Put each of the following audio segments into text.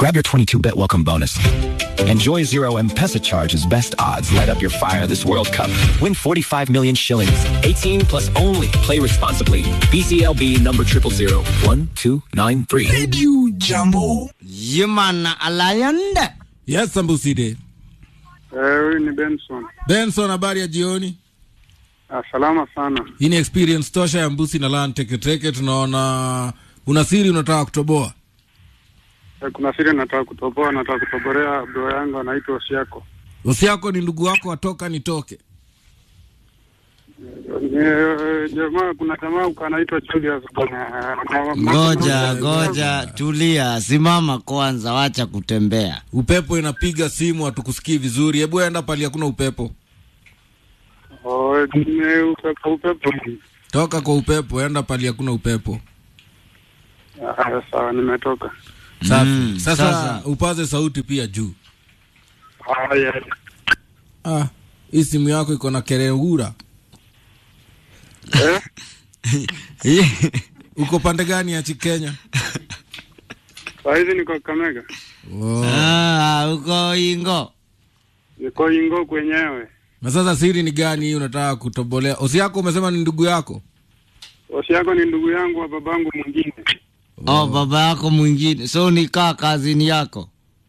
Grab your 22-bet welcome bonus. Enjoy zero M-Pesa charges, best odds. Light up your fire this World Cup. Win 45 million shillings. 18 plus only. Play responsibly. BCLB number 0001293. Radio Jambo. Human Alliance. Yes, Sambuside. Eh, huyu ni Benson. Benson, habari ya jioni. Ah, salama sana. Hii ni experience tosha ya Mbusi na Lan Teketeke. Tunaona una siri unataka kutoboa. Eh, kuna siri nataka kutoboa, nataka kutoborea bro yangu anaitwa Osiako. Usi yako ni ndugu wako, watoka nitoke. Eh, jamaa kuna jamaa huko anaitwa Julius bwana. Ngoja, ngoja, tulia, simama kwanza, wacha kutembea. Upepo inapiga simu, hatukusikii vizuri. Hebu enda pali hakuna upepo, Oh, ni upepo upepo. toka kwa upepo, enda pali hakuna upepo. Ah, sawa nimetoka. Safi. Mm, sasa, sasa. upaze sauti pia juu. Haya. Ah, hii simu yako iko na kereura. Eh, Uko pande gani ya chi Kenya? saa hizi niko Kamega. Oh. Ah, uko Ingo. Niko Ingo kwenyewe. Na sasa siri ni gani hii unataka kutobolea? Osi yako umesema ni ndugu yako? Osiako ni ndugu yangu wa babangu mwingine. Oh, baba yako mwingine, so nikaa kazini yako.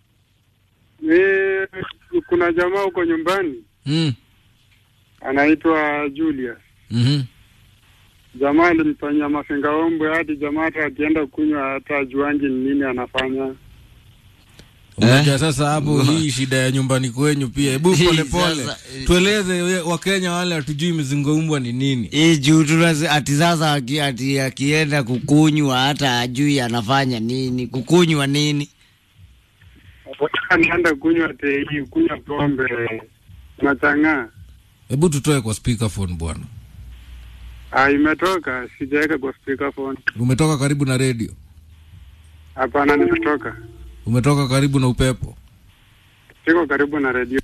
Eh, kuna jamaa huko nyumbani Mm. anaitwa Julius. Mhm. Jamaa alimfanyia mafingaombwe hadi jamaa hata akienda kunywa hata ajuangi ni nini anafanya. Unajua sasa hapo hii shida ya nyumbani kwenyu pia. Hebu Hii pole pole. sasa, eh. Tueleze we- Wakenya wale hatujui mzingoumbwa ni nini. Hii juu tunasi- ati sasa aki- ati akienda kukunywa hata ajui anafanya nini, kukunywa nini. Anaenda kunywa tei, kunywa pombe nachang'aa. Hebu tutoe kwa speakerphone bwana. Ah, imetoka, sijaweka kwa speakerphone. Umetoka karibu na redio. Hapana, nimetoka. Umetoka karibu na upepo. Siko karibu na redio.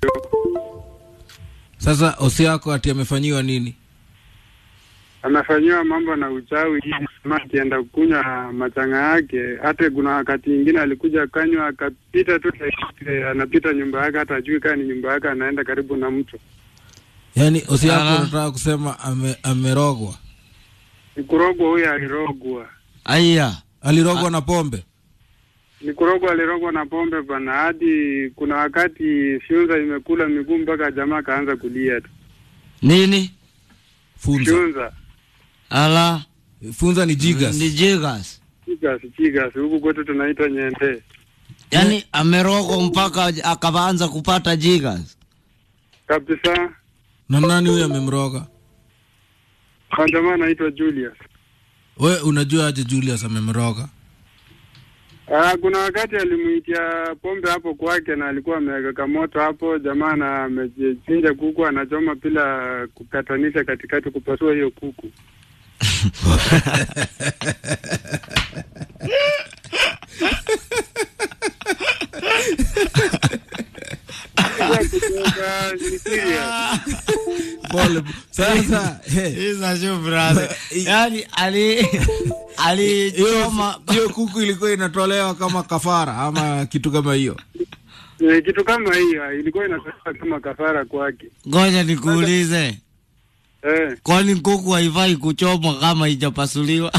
Sasa osi yako ati amefanyiwa nini? Amefanyiwa mambo na uchawi hii sema akienda kunywa machanga yake. Hata kuna wakati ingine alikuja kanywa akapita tu, eh, anapita nyumba yake, hata ajui kaa ni nyumba yake, anaenda karibu na mto. Yaani osi yako Ah. unataka kusema ame, amerogwa. Ni kurogwa, huyo alirogwa. Aya, Alirogwa na pombe. Ni kurogwa, alirogwa na pombe bana, hadi kuna wakati fyunza imekula miguu mpaka jamaa kaanza kulia tu. nini? Funza. Fyunza Ala. Funza ni Ni jigas. jigas. chigas chigas, huku kwetu tunaita nyende. Yaani amerogwa mpaka akaanza kupata jigas. Kabisa, Na nani huyo amemroga? kwa jamaa anaitwa Julius. We unajua aje Julius amemroga? Ah, kuna wakati alimuitia pombe hapo kwake na alikuwa ameweka moto hapo, jamaa na amechinja kuku anachoma bila kukatanisha katikati, kupasua hiyo kuku. Sasa kutoka, ni serious. Pole. Sasa he, Isa shukrani. Yaani ali alichoma hiyo hiyo kuku ilikuwa inatolewa kama kafara ama kitu kama hiyo. Eh, kitu kama hiyo ilikuwa inatoka kama kafara kwake. Ngoja nikuulize. Eh, Kwani kuku haifai kuchomwa kama haijapasuliwa?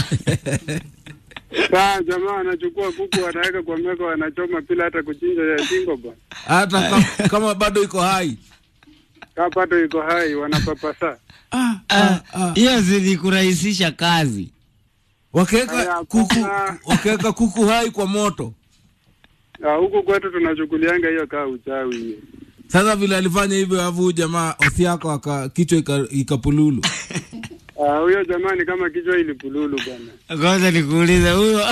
saa jamaa anachukua kuku anaweka kwa meko, anachoma bila hata kuchinja ya shingo bwana. Hata kama, kama bado iko hai. Kapato iko hai, wanapapasa. Ah, Hiyo zilikurahisisha kazi. Wakaweka Aya, kuku kuna- wakaweka kuku hai kwa moto. Ah, huku kwetu tunachukulianga hiyo kaa uchawi hiyo. Sasa vile alifanya hivyo, alafu huyu jamaa osi yako aka kichwa ika- ikapululu. Ah, huyo jamaa ni kama kichwa ilipululu bwana. Ngoja nikuulize huyo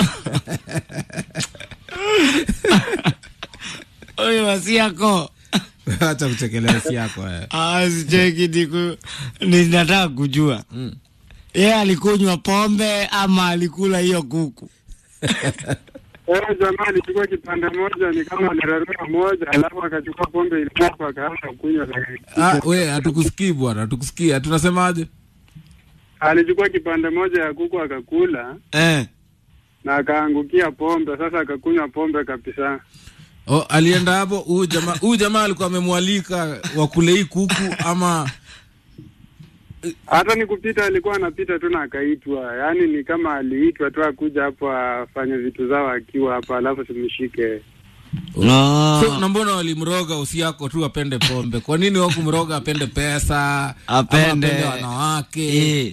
huyo wasiako Acha kuchekelea osi yako eh. asicheki niku ninataka kujua Mm. yeye alikunywa pombe ama alikula hiyo kuku? Eh, jamaa alichukua kipande moja ni kama alirarua moja, alafu akachukua pombe ilikuwa akaanza kunywa. Ah, we hatukusikii bwana, hatukusikii. Tunasemaje? Alichukua kipande moja ya kuku akakula, Eh. na akaangukia pombe. Sasa akakunywa pombe kabisa. Oh, alienda hapo huyu jamaa huyu jamaa alikuwa amemwalika wakule hii kuku ama Hata ni kupita, alikuwa anapita tu na akaitwa, yaani ni kama aliitwa tu akuja hapo afanye vitu zao akiwa hapa, alafu simshike. No. so, na mbona walimroga usiako tu apende pombe kwa nini wakumroga apende pesa Apende- ama apende wanawake Eh.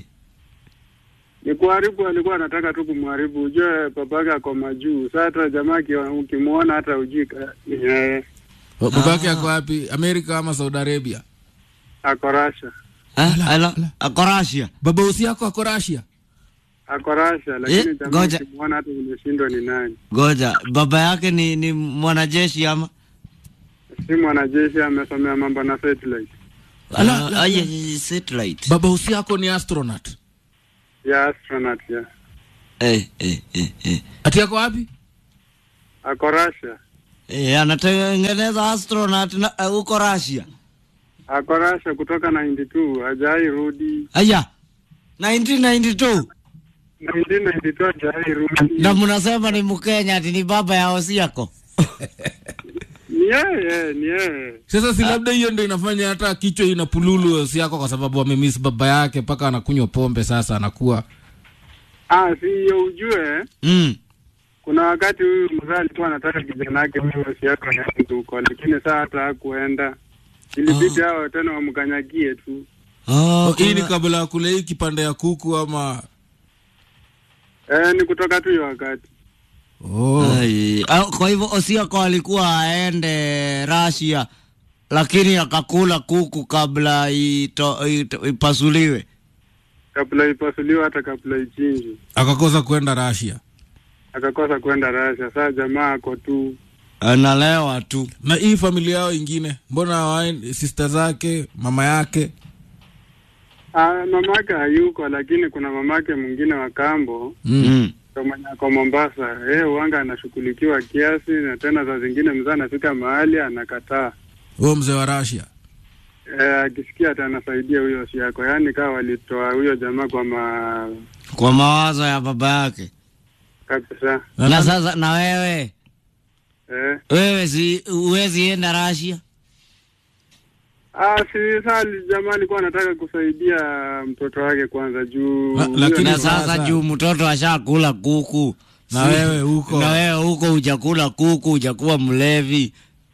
Ni kuharibu, alikuwa anataka tu kumharibu. Ujue babake ako majuu. Sasa hata jamaa akiwa- ukimwona hata ujui ka- ni yeye babake ako wapi amerika ama saudi arabia ako Russia, Eh, ala, ako Russia. baba usiako ako rasia ako Russia, lakini Eh, jamaa ngoja. ukimwona hata umeshindwa ni nani. Goja, baba yake ni ni mwanajeshi ama? Si mwanajeshi, amesomea mambo na satellite Ala, ah, yeah, yeah, satellite. baba usiako ni astronaut ya astronaut ya Eh, eh, eh, eh. ati ako wapi ako Russia, Eh, anatengeneza astronaut na eh, huko Russia. ako Russia kutoka 92 hajai rudi. Aya. 1992 1992 hajai rudi. na mnasema ni Mkenya ati ni baba ya Osiako. Ni yeye, ni yeye. sasa si labda hiyo ndo inafanya hata kichwa inapululu usiako kwa sababu amemiss baba yake mpaka anakunywa pombe sasa anakuwa Ah, si hiyo ujue Mm. kuna wakati huyu mzee alikuwa anataka kijana yake huyo Osiako aende huko, lakini saa hata hakuenda. Ilibidi hao tena wamkanyagie tu. Oh, hii ni kuna- kabla ya kule hii kipande ya kuku ama Eh, ni kutoka tu hiyo wakati. oh. Ai, ah, kwa hivyo Osiako alikuwa aende Russia lakini akakula kuku kabla ito, ito, ipasuliwe. Kabla ipasuliwe hata kabla ichinjwe. akakosa kwenda rasia Akakosa kwenda Russia. Sasa jamaa ako tu Analewa tu. na hii familia yao ingine mbona hawaendi- sister zake mama yake Ah, mamake hayuko, lakini kuna mamake mwingine wa kambo Mm. kwa mwenye ako Mombasa. Eh, uanga anashughulikiwa kiasi, na tena saa zingine mzee anafika mahali anakataa. huo mzee wa rasia Eh, akisikia hata anasaidia huyo si yako, yaani kawa walitoa huyo jamaa kwa ma Kwa mawazo ya baba yake. kabisa. Na sasa na wewe Eh, wewe si uwezi enda Russia? ah, si saa jamaa alikuwa anataka kusaidia mtoto wake kwanza juu La- huyo lakini ni- na sasa sasa- juu mtoto ashakula kuku Na Si- wewe huko. na wewe huko hujakula kuku hujakuwa mlevi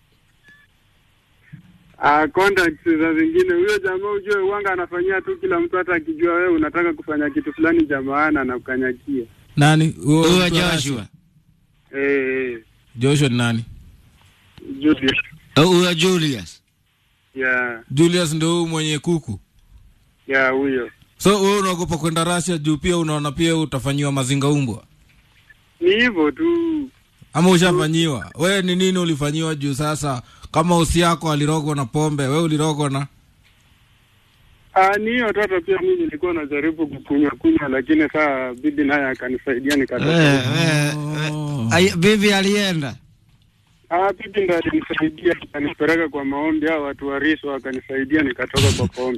Ah, contacts za zingine huyo jamaa ujue uanga anafanyia tu kila mtu, hata akijua wewe unataka kufanya kitu fulani cha maana anakukanyakia. nani huo huyo mtu wa Russia? Joshua Eh, eh, joshua ni nani Julius. Eh, huyo Julius Ya, julius ndo huyu mwenye kuku ya huyo. so wewe unaogopa kwenda rasia juu pia unaona pia utafanyiwa mazinga umbwa Ni hivyo tu. ama ushafanyiwa wewe ni nini ulifanyiwa juu sasa kama usi yako alirogwa na pombe we ulirogwa na Ah, ni hiyo tata pia mimi nilikuwa najaribu kukunywa kunywa, lakini saa bibi naye akanisaidia nikatoka. Eh, eh, Oh. Ay, bibi alienda Ah, bibi ndo alinisaidia akanipeleka kwa maombi, hao watu wa Riso wakanisaidia nikatoka kwa pombe.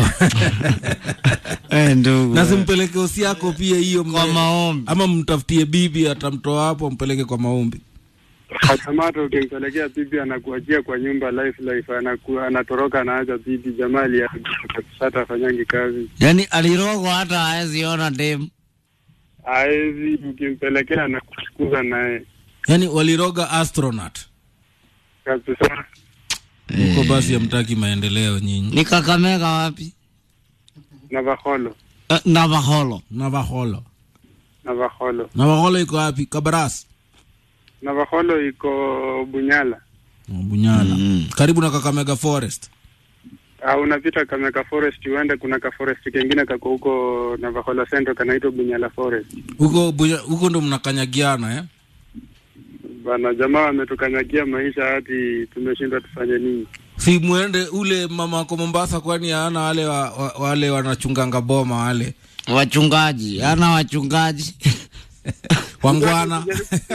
eh, ndugu na simpeleke usi yako pia hiyo kwa mne- maombi ama mtafutie bibi atamtoa hapo mpeleke kwa maombi Akamata ukimpelekea bibi anakuachia kwa nyumba life life, anaku, anatoroka anaacha bibi. Jamaa aliharibika kabisa, hata afanyangi kazi yaani alirogwa hata haezi ona dem haezi, ukimpelekea anakufukuza naye yaani waliroga astronaut kabisa. huko basi hamtaki maendeleo nyinyi ni Kakamega wapi Navaholo, eh, Navaholo navaholo Navaholo, navaholo iko wapi kabaras Navaholo iko Bunyala. Oh, bunyala Mm. karibu na kakamega forest Uh, unapita Kameka Forest uende, kuna ka forest kengine kako huko Navahola Central kanaitwa Bunyala Forest. huko Bunya- huko ndo mnakanyagiana eh? Bana, jamaa wametukanyagia maisha hadi tumeshindwa tufanye nini. si mwende ule mama wako mombasa kwani ana wale wa, wa, wale wanachunganga boma wale wachungaji ana wachungaji wangwana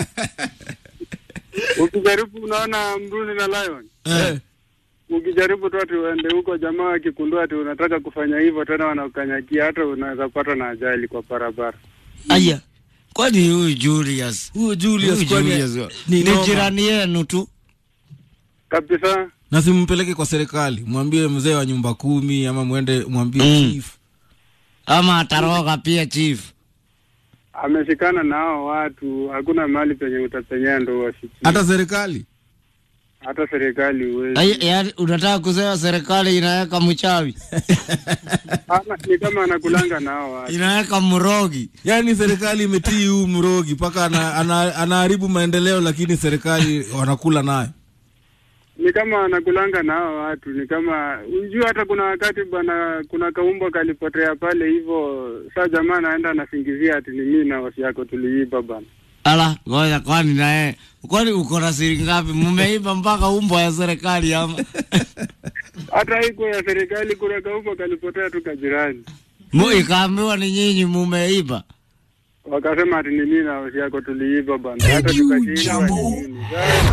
Ukijaribu unaona mbuzi na lion, Eh, ukijaribu tu ati uende huko, jamaa wakikundua ati unataka kufanya hivyo tena wanakukanyagia, hata unaweza pata na ajali kwa barabara. aya kwani huyu Julius huyo Julius huyu kwani Julius ni ni noma. jirani yenu tu kabisa. na simpeleke kwa serikali mwambie mzee wa nyumba kumi ama mwende mwambie Mm. chief ama ataroga pia chief Ameshikana na hao watu, hakuna mahali penye utapenyea ndo wasikie. hata serikali hata serikali huwezi. Ai- yaani unataka kusema serikali inaweka mchawi Ama ni kama anakulanga na hao watu. inaweka mrogi yaani serikali imetii huu mrogi mpaka ana, ana, anaharibu maendeleo lakini serikali wanakula nayo ni kama anakulanga na hao watu, ni kama unjua, hata kuna wakati bwana, kuna kaumbwa kalipotea pale hivyo, saa jamaa anaenda anasingizia ati ni mimi na wasi yako tuliiba bana. ala ngoja kwani naye kwani uko na siri ngapi mumeiba mpaka umbo ya serikali ama Hata haiko ya serikali, kuna kaumbwa kalipotea tu kajirani, Mu- ikaambiwa ni nyinyi mumeiba wakasema ati ni mimi na wasi yako tuliiba bana, hata tukashindwa ni nini.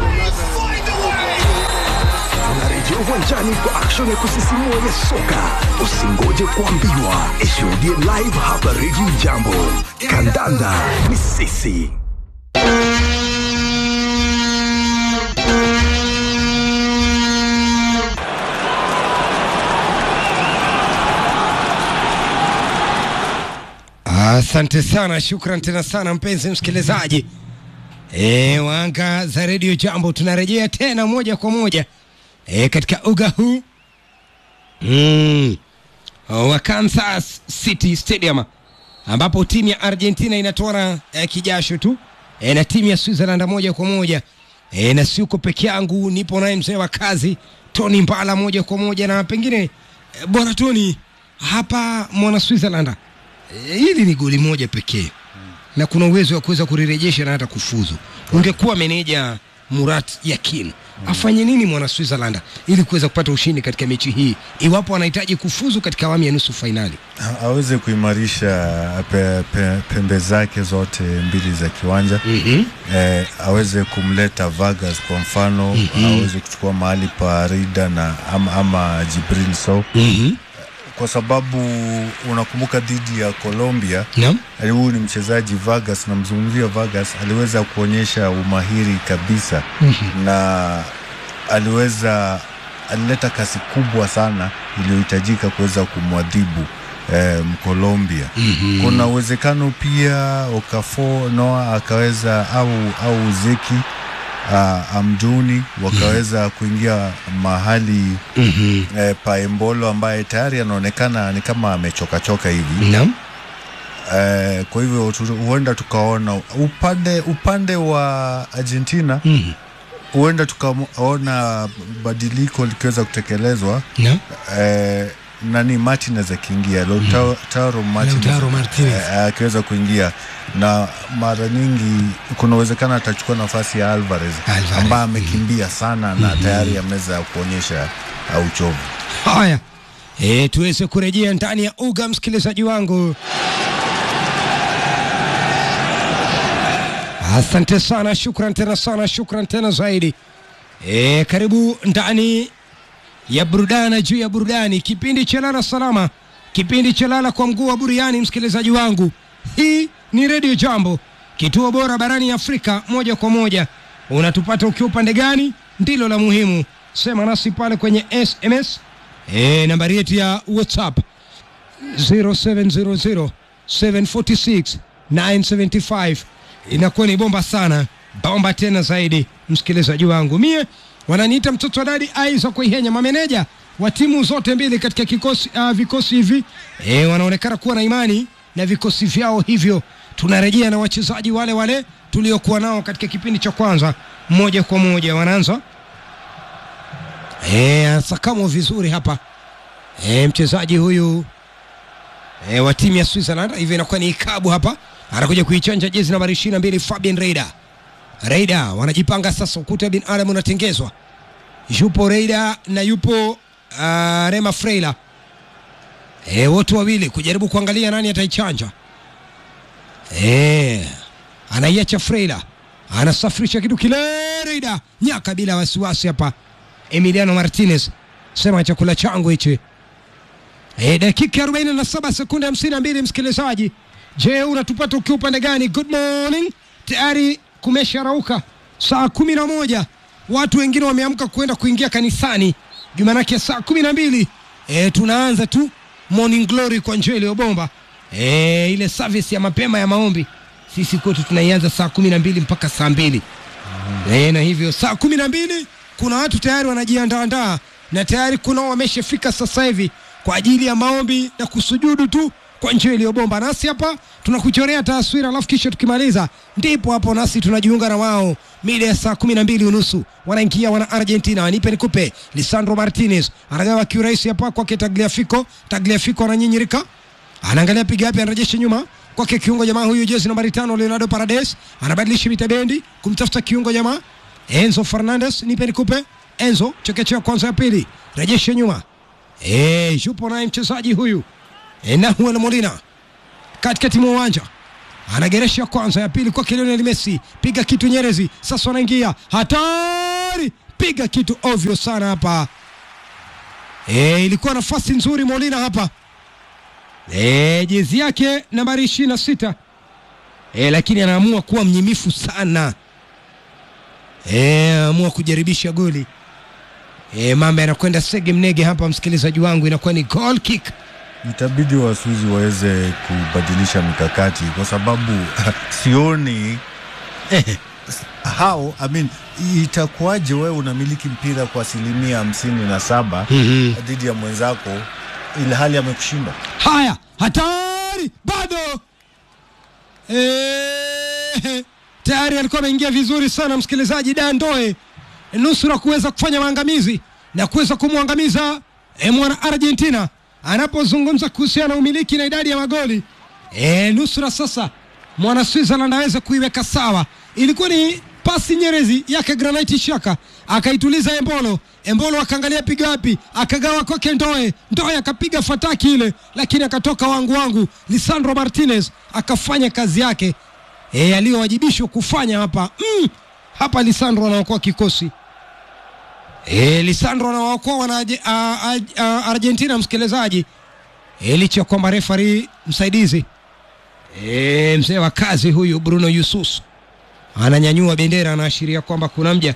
Unarejea uwanjani kwa action ya kusisimua ya soka. Usingoje kuambiwa, ishuhudie live hapa Radio Jambo. Kandanda ni sisi. Asante sana, shukran tena sana mpenzi msikilizaji e, wanga za redio Jambo, tunarejea tena moja kwa moja e, katika uga huu mm, wa Kansas City Stadium ambapo timu ya Argentina inatoana e, kijasho tu e, na timu ya Switzerland moja kwa moja e, na siuko peke yangu, nipo naye mzee wa kazi Tony Mbala moja kwa moja, na pengine e, bwana Tony hapa mwana Switzerland Eh, hili ni goli moja pekee na kuna uwezo wa kuweza kulirejesha na hata kufuzu. Ungekuwa meneja Murat Yakin afanye nini mwana Switzerland ili kuweza kupata ushindi katika mechi hii, iwapo anahitaji kufuzu katika awamu ya nusu fainali? A- aweze kuimarisha pe, pe, pembe zake zote mbili za kiwanja mm eh, aweze kumleta Vargas kwa mfano aweze kuchukua mahali pa Rida na ama, ama Jibril Sow kwa sababu unakumbuka dhidi ya Colombia Naam. ali- huyu ni mchezaji Vargas, namzungumzia Vargas, aliweza kuonyesha umahiri kabisa na aliweza alileta kasi kubwa sana iliyohitajika kuweza kumwadhibu eh, Mkolombia. Kuna uwezekano pia Okafor Noah akaweza au au Zeki uh, Amduni wakaweza kuingia mahali eh, pa Embolo ambaye tayari anaonekana ni kama amechokachoka hivi Naam. eh, kwa hivyo tu, huenda tukaona upande upande wa Argentina Mhm. huenda tukaona badiliko likiweza kutekelezwa Naam. eh, nani Martinez akiingia Lautaro Martinez Lautaro Martinez. eh, akiweza kuingia na mara nyingi kuna uwezekano atachukua nafasi ya Alvarez, Alvarez, ambaye amekimbia sana na tayari ameweza kuonyesha uh, uchovu. Haya, e, tuweze kurejea ndani ya uga, msikilizaji wangu. Asante sana, shukran tena sana, shukran tena zaidi. E, karibu ndani ya burudani juu ya burudani, kipindi cha lala salama, kipindi cha lala kwa mguu wa buriani. Msikilizaji wangu, hii ni redio Jambo, kituo bora barani Afrika, moja kwa moja. Unatupata ukiwa upande gani? Ndilo la muhimu, sema nasi pale kwenye SMS. E, nambari yetu ya WhatsApp 0700 746 975 inakuwa ni bomba sana, bomba tena zaidi, msikilizaji wangu. Mie wananiita mtoto wa dadi Aiza Kuihenya, mameneja wa timu zote mbili katika kikosi, uh, vikosi hivi e, wanaonekana kuwa na imani na vikosi vyao, hivyo tunarejea na wachezaji wale wale tuliokuwa nao katika kipindi cha kwanza, moja kwa moja wanaanza e, sakamo vizuri hapa e, mchezaji huyu e, wa timu ya Switzerland, hivyo inakuwa ni ikabu hapa, anakuja kuichanja jezi nambari 22 Fabian Reida. Reida wanajipanga sasa, ukuta bin Adam unatengezwa, yupo Reida na yupo uh, Rema Freila e, wote wawili kujaribu kuangalia nani ataichanja. E, anaiacha Freila, anasafirisha kitu kile, Reida nyaka bila wasiwasi hapa. Emiliano Martinez sema chakula changu hichi. E, dakika 47 sekunde 52, msikilizaji, Je, unatupata ukiwa upande gani? Good morning. Tayari kumesharauka saa kumi na moja. Watu wengine wameamka kwenda kuingia kanisani Jumanake saa kumi na mbili e, tunaanza tu morning glory kwa njia iliyobomba e, ile service ya mapema ya maombi sisi kwetu tunaianza saa kumi na mbili mpaka saa mbili e, na hivyo saa kumi na mbili kuna watu tayari wanajiandaandaa na tayari kuna wameshafika sasa hivi kwa ajili ya maombi na kusujudu tu kwa njia iliyobomba. Nasi hapa tunakuchorea taswira, alafu kisha tukimaliza, ndipo hapo nasi tunajiunga na wao mida ya saa kumi na mbili unusu wanaingia wana Argentina. Nipe nikupe, Lisandro Martinez anagawa kiurahisi hapa kwake Tagliafico. Tagliafico ananyinyirika, anaangalia piga yapi, anarejesha nyuma kwake kiungo jamaa huyu jezi nambari tano Leonardo Paredes anabadilisha mitabendi kumtafuta kiungo jamaa Enzo Fernandez. Nipe nikupe, Enzo chekechea kwanza ya pili, rejesha nyuma Eh, yupo naye mchezaji huyu e, Nahuel Molina katikati mwa uwanja anageresha kwanza, ya pili kwake Lionel Messi, piga kitu Nyerezi, sasa wanaingia hatari, piga kitu ovyo sana hapa. E, ilikuwa nafasi nzuri Molina hapa e, jezi yake nambari ishirini na sita e, lakini anaamua kuwa mnyimifu sana e, amua kujaribisha goli e, mambo yanakwenda sege mnege hapa, msikilizaji wangu, inakuwa ni goal kick. itabidi Wasuzi waweze kubadilisha mikakati kwa sababu sioni how I mean, itakuwaje wewe unamiliki mpira kwa asilimia hamsini na saba dhidi ya mwenzako ili hali amekushinda. Haya, hatari bado Eh, tayari alikuwa ameingia vizuri sana msikilizaji Dandoe, nusura kuweza kufanya maangamizi na kuweza kumwangamiza eh, mwana Argentina anapozungumza kuhusiana na umiliki na idadi ya magoli eh, nusura sasa mwana Switzerland aweze kuiweka sawa. Ilikuwa ni pasi nyerezi yake Granit Xhaka akaituliza Embolo. Embolo akaangalia piga wapi, akagawa kwake Ndoe. Ndoe akapiga fataki ile, lakini akatoka wangu wangu. Lisandro Martinez akafanya kazi yake e, aliyowajibishwa kufanya hapa mm, hapa Lisandro anaokoa kikosi e, Lisandro anawaokoa wana a- a- a- Argentina, msikilizaji e, licha ya kwamba refari msaidizi e, mzee wa kazi huyu Bruno Yusus ananyanyua bendera, anaashiria kwamba kuna mja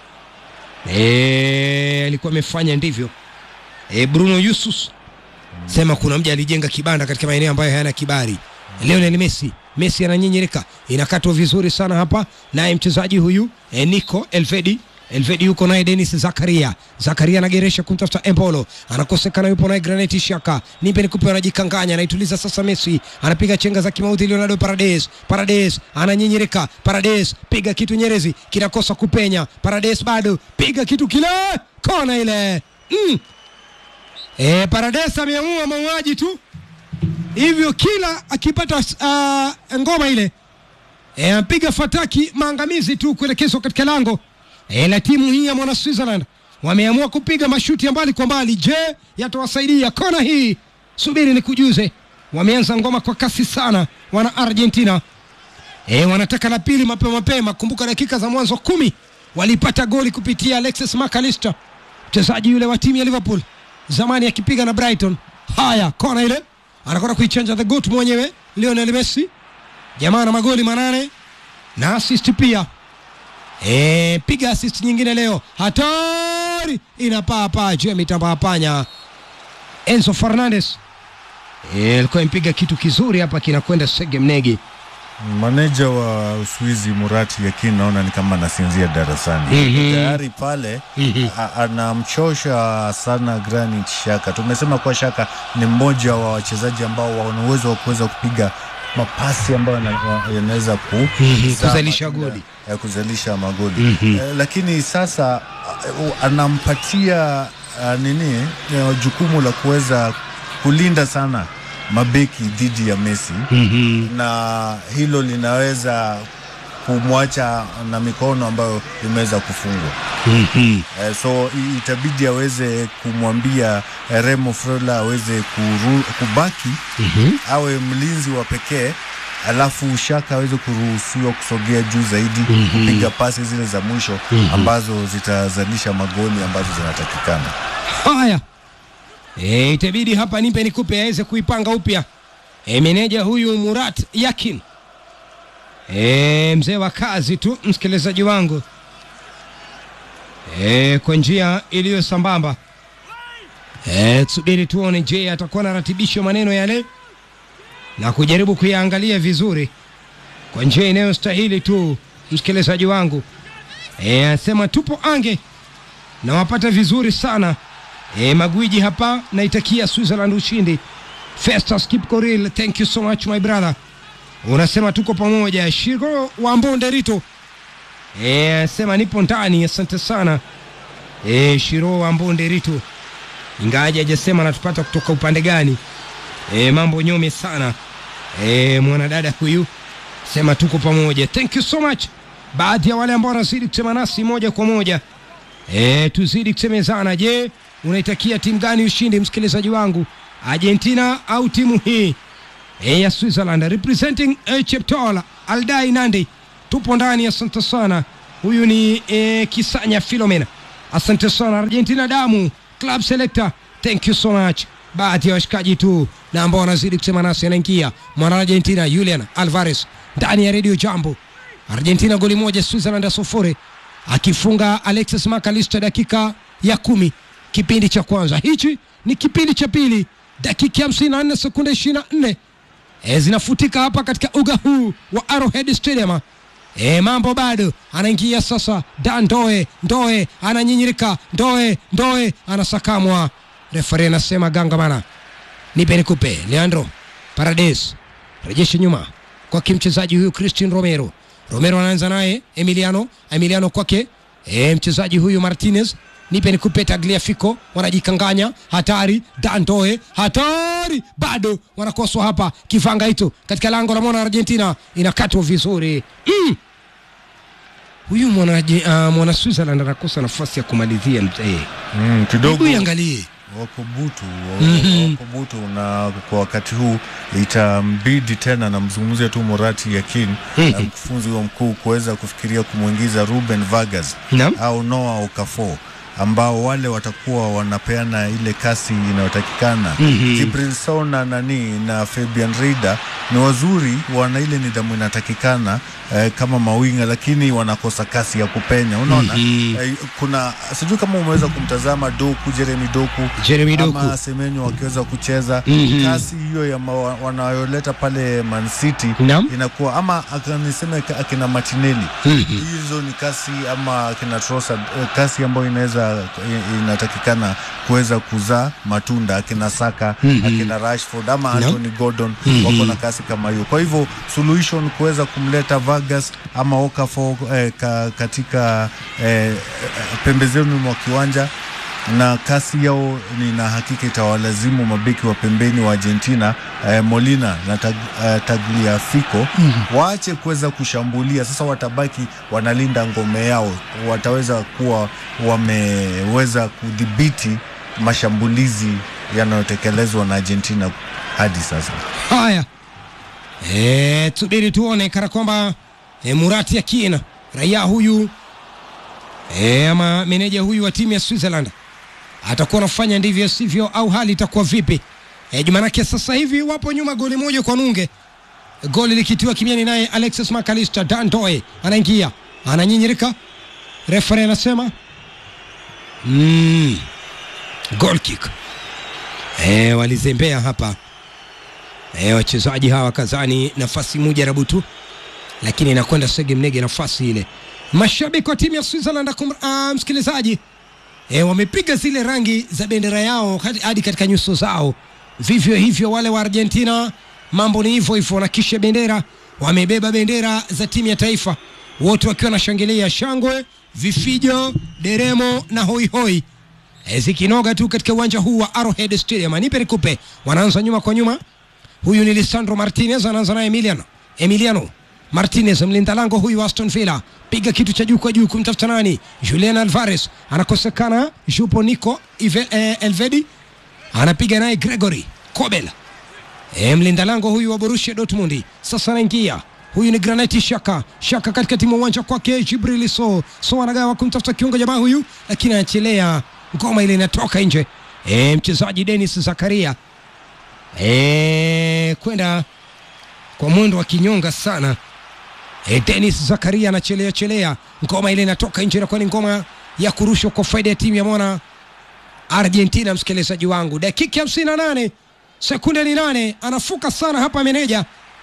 e, alikuwa amefanya ndivyo e, Bruno Yusus sema kuna mja alijenga kibanda katika maeneo ambayo hayana kibali. Lionel Messi, Messi ananyinyirika, inakatwa vizuri sana hapa, naye mchezaji huyu e, Nico Elvedi Elvedi yuko naye Denis Zakaria. Zakaria anageresha kumtafuta Embolo, anakosekana, yupo naye Granit Xhaka. Nipe nikupe, anajikanganya, anaituliza sasa. Messi anapiga chenga za kimauti, Leonardo Paredes. Paredes ananyinyirika, Paredes piga kitu Nyerezi, kinakosa kupenya. Paredes bado piga kitu kile, kona ile mm. E, Paredes ameamua mauaji tu hivyo, kila akipata uh, ngoma ile e, ampiga fataki maangamizi tu kuelekezwa katika lango e, la timu hii ya mwana Switzerland. Wameamua kupiga mashuti ya mbali kwa mbali. Je, yatawasaidia kona hii? Subiri ni kujuze. Wameanza ngoma kwa kasi sana wana Argentina e, wanataka la pili mapema mapema. Kumbuka dakika za mwanzo kumi walipata goli kupitia Alexis McAllister, mchezaji yule wa timu ya Liverpool zamani akipiga na Brighton. Haya, kona ile anakwenda kuichanja the goat mwenyewe Lionel Messi, jamaa na magoli manane na assist pia. E, piga assist nyingine leo, hatari inapaa paa juu ya mitambaa panya. Enzo Fernandez e, alikuwa mpiga kitu kizuri hapa, kinakwenda sege mnegi. Maneja wa Uswizi Murati Yakin naona ni kama anasinzia darasani Mhm. tayari pale a- anamchosha sana Granit Xhaka. Tumesema kuwa Xhaka ni mmoja wa wachezaji ambao wana uwezo wa kuweza kupiga mapasi ambayo yana- wa- yanaweza ku Mhm, zaa kuzalisha matunda goli. ya kuzalisha magoli eh, lakini sasa uh, anampatia uh, nini eh, jukumu la kuweza kulinda sana mabeki dhidi ya Messi na hilo linaweza kumwacha na mikono ambayo imeweza kufungwa. Eh, so i- itabidi aweze kumwambia eh, Remo Freuler aweze kuru, kubaki awe mlinzi wa pekee alafu Shaka aweze kuruhusiwa kusogea juu zaidi kupiga pasi zile za mwisho ambazo zitazalisha magoli ambazo zinatakikana. Haya, e, itabidi hapa nipe nikupe aweze kuipanga upya e, meneja huyu Murat Yakin e, mzee wa kazi tu msikilizaji wangu e, kwa njia iliyo sambamba e, tusubiri tuone je atakuwa anaratibisha maneno yale na kujaribu kuyaangalia vizuri kwa njia inayostahili tu msikilizaji wangu e, asema tupo ange na wapata vizuri sana e, magwiji hapa naitakia Switzerland ushindi Festus Kipkoril thank you so much my brother unasema tuko pamoja Shiro wa Mbonde Rito e, sema nipo ndani asante sana e, Shiro wa Mbonde Rito ingawaje hajasema anatupata kutoka upande gani e, mambo nyome sana e, mwanadada huyu sema tuko pamoja thank you so much baadhi ya wale ambao wanazidi kusema nasi moja kwa moja e, tuzidi kusemezana je unaitakia timu gani ushindi msikilizaji wangu argentina au timu hii e, ya switzerland representing e, cheptola aldai nandi tupo ndani asante sana huyu ni e, kisanya filomena asante sana argentina damu club selector thank you so much baadhi ya washikaji tu na ambao wanazidi kusema nasi anaingia mwana argentina julian alvarez ndani ya redio jambo argentina goli moja switzerland ya sufuri akifunga alexis macalister dakika ya kumi kipindi cha kwanza hichi ni kipindi cha pili dakika hamsini na nne sekunde ishirini na nne e, zinafutika hapa katika uga huu wa arrowhead stadium e, mambo bado anaingia sasa dan ndoe ndoe ananyinyirika ndoe ndoe anasakamwa refari anasema gangamana nipe nikupe leandro parades rejeshe nyuma kwake mchezaji huyu christian romero romero anaanza naye emiliano emiliano kwake e, mchezaji huyu martinez nipe nikupe tagliafico wanajikanganya hatari dandoe hatari bado wanakoswa hapa kifanga hicho katika lango la mwana argentina inakatwa vizuri mm. huyu mwana, uh, mwana switzerland anakosa nafasi ya kumalizia mzee mm, kidogo hebu iangalie wako butu wa- wako butu na kwa wakati huu itambidi tena namzungumzia tu Morati Yakin na mkufunzi wa mkuu kuweza kufikiria kumwingiza Ruben Vargas Naam. au Noah Okafor ambao wale watakuwa wanapeana ile kasi inayotakikana mm-hmm. na nani na Fabian Reida ni wazuri, wana ile nidhamu inatakikana eh, kama mawinga, lakini wanakosa kasi ya kupenya. Unaona Mhm. eh, kuna sijui kama umeweza kumtazama Doku, Jeremy Doku Jeremy Doku. ama Semenyo wakiweza kucheza Mhm. kasi hiyo ya ma- wanayoleta pale Man City Naam. inakuwa ama aka- niseme ka- akina Martinelli Mhm. hizo ni kasi ama akina Trossard eh, kasi ambayo inaweza i- inatakikana kuweza kuzaa matunda akina Saka Mhm. akina Rashford ama Naam. Anthony Gordon Mhm. wako na kasi kama hiyo. Kwa hivyo solution ni kuweza kumleta Vargas ama Okafor eh, ka, katika eh, pembezoni mwa kiwanja na kasi yao nina hakika itawalazimu mabeki wa pembeni wa Argentina eh, Molina na tag, eh, Tagliafico waache kuweza kushambulia. Sasa watabaki wanalinda ngome yao, wataweza kuwa wameweza kudhibiti mashambulizi yanayotekelezwa na Argentina hadi sasa. haya e, tusubiri tuone kana kwamba e, murati yakin raia huyu e, ama meneja huyu wa timu ya switzerland atakuwa anafanya ndivyo sivyo au hali itakuwa vipi e, jumanake sasa hivi wapo nyuma goli moja kwa nunge goli likitiwa kimiani naye alexis macalister dandoe anaingia ananyinyirika refere anasema mm, goal kick e, walizembea hapa e, wachezaji hawa kazani nafasi moja rabu tu lakini inakwenda sege mnege nafasi ile mashabiki wa timu ya switzerland akum, uh, msikilizaji e, wamepiga zile rangi za bendera yao hadi- hadi katika nyuso zao vivyo hivyo wale wa argentina mambo ni hivyo hivyo wanakisha bendera wamebeba bendera za timu ya taifa wote wakiwa wanashangilia shangwe vifijo deremo na hoihoi e, zikinoga tu katika uwanja huu wa arrowhead stadium nipe nikupe wanaanza nyuma kwa nyuma huyu ni lisandro martinez anaanza naye emiliano emiliano martinez mlinda lango huyu wa aston villa piga kitu cha juu kwa juu kumtafuta nani julian alvarez anakosekana jupo nico Ive, eh, elvedi anapiga naye gregory kobel e, mlinda lango huyu wa Borussia Dortmund sasa anaingia huyu ni Graniti Shaka Shaka katikati mwa uwanja kwake Jibril So So anagawa kumtafuta kiungo jamaa huyu lakini anachelea ngoma ile inatoka nje e, mchezaji Dennis Zakaria e, kwenda kwa mwendo wa kinyonga sana e, Dennis Zakaria anachelea chelea, ngoma ile inatoka nje, inakuwa ni ngoma ya kurushwa kwa faida ya timu ya mwana Argentina. Msikilizaji wangu, dakika hamsini na nane sekunde ni nane, anafuka sana hapa meneja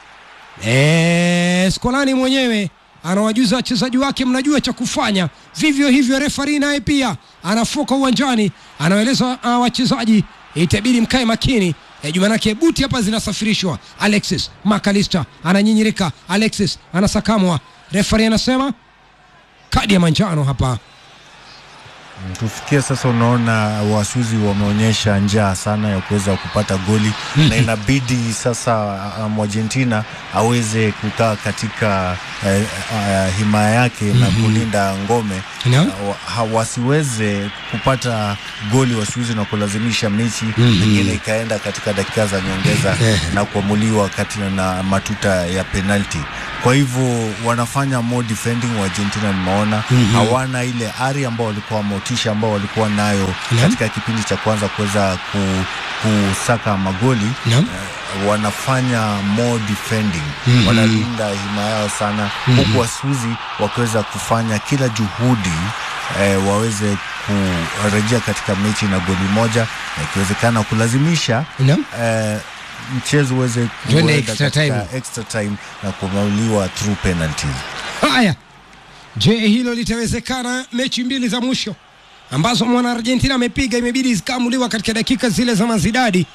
e, Skolani mwenyewe anawajuza wachezaji wake, mnajua cha kufanya. Vivyo hivyo refari naye pia anafuka uwanjani, anawaeleza uh, wachezaji itabidi mkae makini e, jumanake buti hapa zinasafirishwa. Alexis Makalista ananyinyirika, Alexis anasakamwa, refari anasema kadi ya manjano hapa. Kufikia sasa unaona Waswizi wameonyesha njaa sana ya kuweza kupata goli na inabidi sasa um, Argentina aweze kukaa katika eh, eh, himaya yake na kulinda ngome Naam. uh, ha- wasiweze kupata goli Waswizi na kulazimisha mechi pengine ikaenda katika dakika za nyongeza na kuamuliwa kati na matuta ya penalti. Kwa hivyo wanafanya more defending wa Argentina, nimeona hawana ile ari ambao walikuwa motisha ambao walikuwa nayo Naam. katika kipindi cha kwanza kuweza ku, kusaka magoli Naam. Eh, wanafanya more defending wanalinda hima yao sana huku Waswizi wakiweza kufanya kila juhudi eh, waweze kurejea katika mechi na goli moja na ikiwezekana kulazimisha Naam. eh, mchezo uweze Twende kuenda extra katika time. extra time na kumauliwa through penalties. Haya, je, hilo litawezekana? Mechi mbili za mwisho ambazo mwana Argentina amepiga imebidi zikaamuliwa katika dakika zile za mazidadi.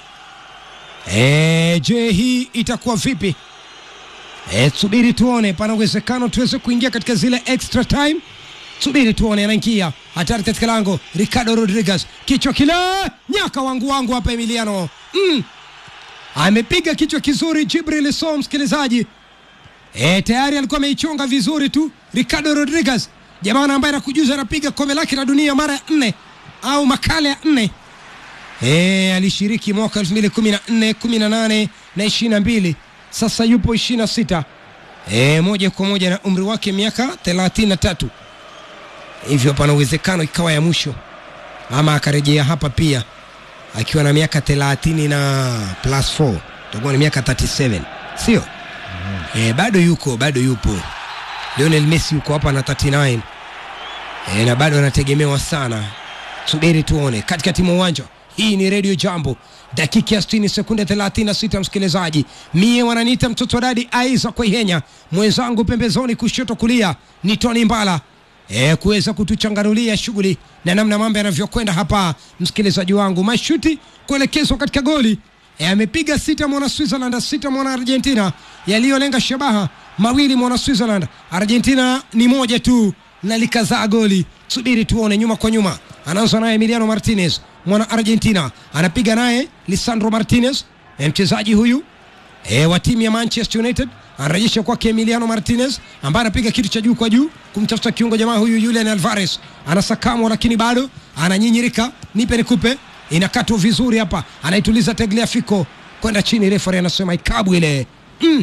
E, je, hii itakuwa vipi? E, subiri tuone, pana uwezekano tuweze kuingia katika zile extra time. Subiri tuone, anaingia hatari katika lango, Ricardo Rodriguez, kichwa kile, nyaka wangu wangu hapa Emiliano mm. amepiga kichwa kizuri Jibril So, msikilizaji E, tayari alikuwa ameichonga vizuri tu Ricardo Rodriguez, jamaa ambaye anakujuza anapiga kombe lake la dunia mara ya nne au makala ya nne. E, alishiriki mwaka 2014, 18 na 22. Sasa yupo 26. E, moja kwa moja na umri wake miaka 33. Hivyo pana uwezekano ikawa ya mwisho ama akarejea hapa pia akiwa na miaka 30 na plus 4, itakuwa ni miaka 37, sio? E, bado yuko bado yupo Lionel Messi yuko hapa na 39 e, na bado anategemewa sana. Subiri tuone katikati mwa uwanja. Hii ni Radio Jambo, dakika ya 60 sekunde 36, msikilizaji. Mie wananiita mtoto wa dadi Aiza Kwaihenya, mwenzangu pembezoni kushoto kulia ni Tony Mbala e, kuweza kutuchanganulia shughuli na namna mambo yanavyokwenda hapa, msikilizaji wangu. Mashuti kuelekezwa katika goli e, amepiga sita mwana Switzerland, sita mwana Argentina, yaliyolenga shabaha mawili mwana Switzerland. Argentina ni moja tu na likazaa goli. Subiri tuone, nyuma kwa nyuma, anaanza naye Emiliano Martinez mwana Argentina, anapiga naye Lisandro Martinez, e, mchezaji huyu e, wa timu ya Manchester United anarejesha kwake Emiliano Martinez ambaye anapiga kitu cha juu kwa juu kumtafuta kiungo jamaa huyu Julian Alvarez, anasakamwa lakini bado ananyinyirika, nipe nikupe, inakatwa vizuri hapa, anaituliza Tagliafico kwenda chini, refari anasema ikabu ile mm.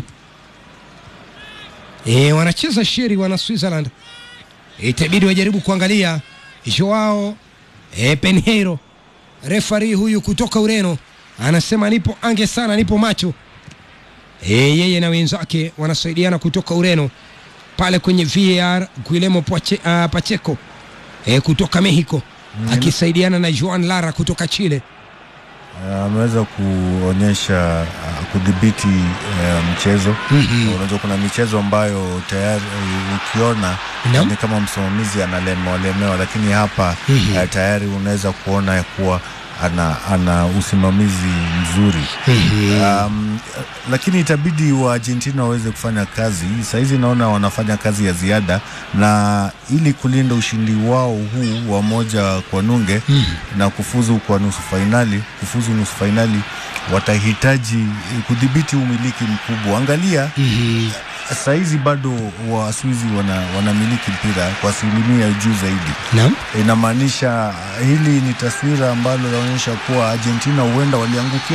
E, wanacheza sheri wana Switzerland, itabidi wajaribu kuangalia Joao e, Penheiro refari huyu kutoka Ureno anasema nipo ange sana, nipo macho e, yeye na wenzake wanasaidiana kutoka Ureno pale kwenye VAR. Guillermo Pache, uh, Pacheco e, kutoka Mexico akisaidiana na Juan Lara kutoka Chile. Uh, ameweza kuonyesha uh, kudhibiti uh, mchezo Na unajua kuna michezo ambayo tayari uh, ukiona Naam. ni kama msimamizi analemewa lemewa, lakini hapa uh, tayari unaweza kuona ya kuwa ana, ana usimamizi mzuri um, lakini itabidi wa Argentina waweze kufanya kazi sahizi. Naona wanafanya kazi ya ziada, na ili kulinda ushindi wao huu wa moja kwa nunge na kufuzu kwa nusu fainali, kufuzu nusu fainali, watahitaji kudhibiti umiliki mkubwa. Angalia sahizi bado Waswizi wana, wanamiliki mpira kwa asilimia juu zaidi Naam. inamaanisha hili ni taswira ambalo linaonyesha kuwa Argentina huenda waliangukia